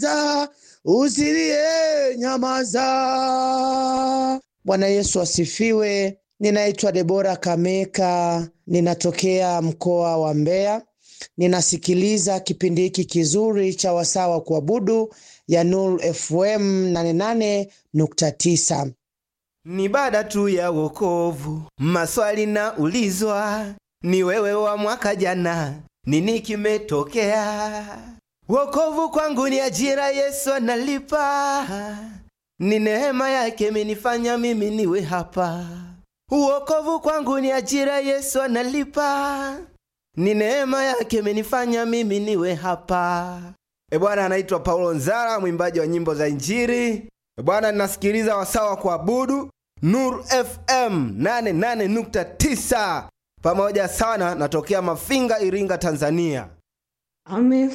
za usilie nyamaza. Bwana Yesu asifiwe. Ninaitwa Debora Kameka, ninatokea mkoa wa Mbeya. Ninasikiliza kipindi hiki kizuri cha wasaa wa kuabudu ya Nuru FM 88.9. Ni baada tu ya wokovu, maswali na ulizwa, ni wewe wa mwaka jana, nini kimetokea? Wokovu kwangu ni ajira, Yesu analipa, ni neema yake imenifanya mimi niwe hapa. Wokovu kwangu ni ajira, Yesu analipa, ni neema yake imenifanya mimi niwe hapa. E Bwana, anaitwa Paulo Nzara, mwimbaji wa nyimbo za Injili. E Bwana, ninasikiliza wasaa wa kuabudu Nuru FM 88.9 pamoja sana, natokea Mafinga, Iringa, Tanzania. Ame